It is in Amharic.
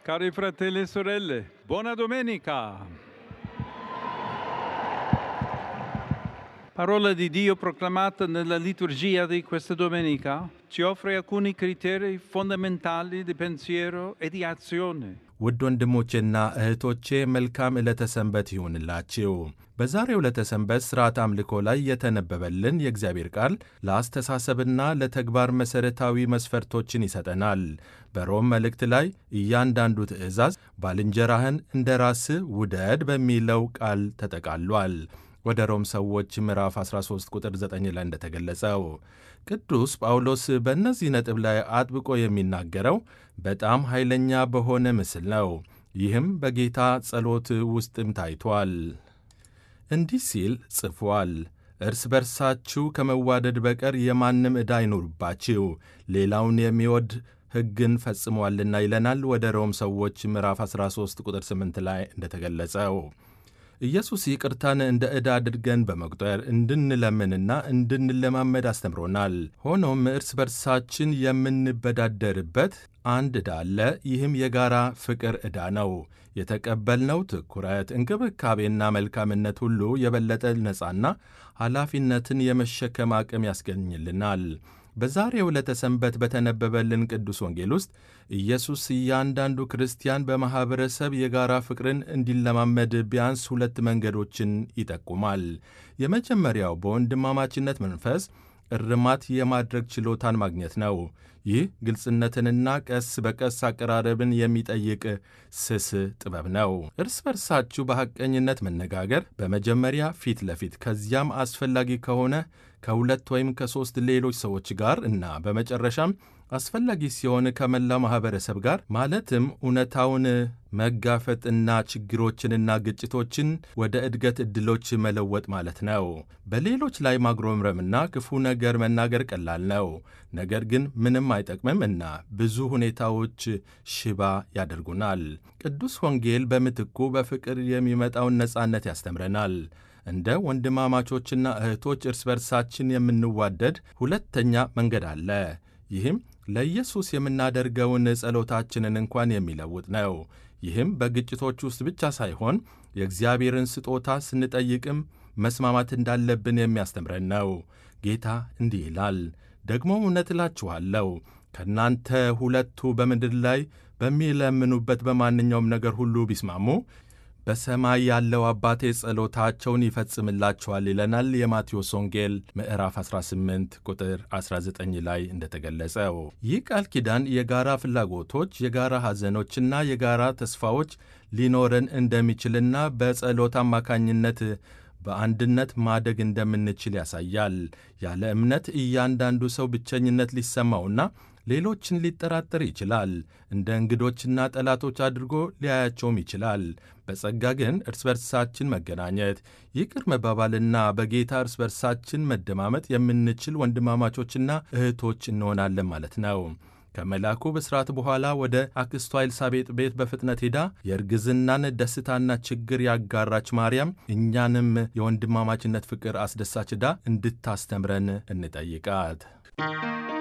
Cari fratelli e sorelle, buona domenica! Parola di Dio proclamata nella liturgia di questa domenica ci offre alcuni criteri fondamentali di pensiero e di azione. ውድ ወንድሞቼና እህቶቼ መልካም ዕለተ ሰንበት ይሁንላችሁ። በዛሬው ዕለተ ሰንበት ሥርዓት አምልኮ ላይ የተነበበልን የእግዚአብሔር ቃል ለአስተሳሰብና ለተግባር መሠረታዊ መስፈርቶችን ይሰጠናል። በሮም መልእክት ላይ እያንዳንዱ ትእዛዝ ባልንጀራህን እንደ ራስህ ውደድ በሚለው ቃል ተጠቃሏል። ወደ ሮም ሰዎች ምዕራፍ 13 ቁጥር 9 ላይ እንደተገለጸው ቅዱስ ጳውሎስ በእነዚህ ነጥብ ላይ አጥብቆ የሚናገረው በጣም ኃይለኛ በሆነ ምስል ነው። ይህም በጌታ ጸሎት ውስጥም ታይቷል። እንዲህ ሲል ጽፏል። እርስ በርሳችሁ ከመዋደድ በቀር የማንም ዕዳ አይኑርባችሁ፣ ሌላውን የሚወድ ሕግን ፈጽሟልና ይለናል። ወደ ሮም ሰዎች ምዕራፍ 13 ቁጥር 8 ላይ እንደተገለጸው ኢየሱስ ይቅርታን እንደ ዕዳ አድርገን በመቁጠር እንድንለምንና እንድንለማመድ አስተምሮናል። ሆኖም እርስ በርሳችን የምንበዳደርበት አንድ ዕዳ አለ። ይህም የጋራ ፍቅር ዕዳ ነው። የተቀበልነው ትኩረት፣ እንክብካቤና መልካምነት ሁሉ የበለጠ ነፃና ኃላፊነትን የመሸከም አቅም ያስገኝልናል። በዛሬው ዕለተ ሰንበት በተነበበልን ቅዱስ ወንጌል ውስጥ ኢየሱስ እያንዳንዱ ክርስቲያን በማኅበረሰብ የጋራ ፍቅርን እንዲለማመድ ቢያንስ ሁለት መንገዶችን ይጠቁማል። የመጀመሪያው በወንድማማችነት መንፈስ እርማት የማድረግ ችሎታን ማግኘት ነው። ይህ ግልጽነትንና ቀስ በቀስ አቀራረብን የሚጠይቅ ስስ ጥበብ ነው። እርስ በርሳችሁ በሐቀኝነት መነጋገር፣ በመጀመሪያ ፊት ለፊት ከዚያም አስፈላጊ ከሆነ ከሁለት ወይም ከሦስት ሌሎች ሰዎች ጋር እና በመጨረሻም አስፈላጊ ሲሆን ከመላው ማኅበረሰብ ጋር ማለትም እውነታውን መጋፈጥና ችግሮችንና ግጭቶችን ወደ እድገት ዕድሎች መለወጥ ማለት ነው። በሌሎች ላይ ማጉረምረምና ክፉ ነገር መናገር ቀላል ነው፣ ነገር ግን ምንም አይጠቅምም እና ብዙ ሁኔታዎች ሽባ ያደርጉናል። ቅዱስ ወንጌል በምትኩ በፍቅር የሚመጣውን ነጻነት ያስተምረናል። እንደ ወንድማማቾችና እህቶች እርስ በርሳችን የምንዋደድ ሁለተኛ መንገድ አለ። ይህም ለኢየሱስ የምናደርገውን ጸሎታችንን እንኳን የሚለውጥ ነው። ይህም በግጭቶች ውስጥ ብቻ ሳይሆን የእግዚአብሔርን ስጦታ ስንጠይቅም መስማማት እንዳለብን የሚያስተምረን ነው። ጌታ እንዲህ ይላል፣ ደግሞ እውነት እላችኋለሁ ከእናንተ ሁለቱ በምድር ላይ በሚለምኑበት በማንኛውም ነገር ሁሉ ቢስማሙ በሰማይ ያለው አባቴ ጸሎታቸውን ይፈጽምላቸዋል ይለናል። የማቴዎስ ወንጌል ምዕራፍ 18 ቁጥር 19 ላይ እንደተገለጸው ይህ ቃል ኪዳን የጋራ ፍላጎቶች፣ የጋራ ሐዘኖችና የጋራ ተስፋዎች ሊኖረን እንደሚችልና በጸሎት አማካኝነት በአንድነት ማደግ እንደምንችል ያሳያል። ያለ እምነት እያንዳንዱ ሰው ብቸኝነት ሊሰማውና ሌሎችን ሊጠራጠር ይችላል። እንደ እንግዶችና ጠላቶች አድርጎ ሊያያቸውም ይችላል። በጸጋ ግን እርስ በርሳችን መገናኘት፣ ይቅር መባባልና በጌታ እርስ በርሳችን መደማመጥ የምንችል ወንድማማቾችና እህቶች እንሆናለን ማለት ነው። ከመልአኩ ብስራት በኋላ ወደ አክስቷ ኤልሳቤጥ ቤት በፍጥነት ሄዳ የእርግዝናን ደስታና ችግር ያጋራች ማርያም እኛንም የወንድማማችነት ፍቅር አስደሳች ዕዳ እንድታስተምረን እንጠይቃት።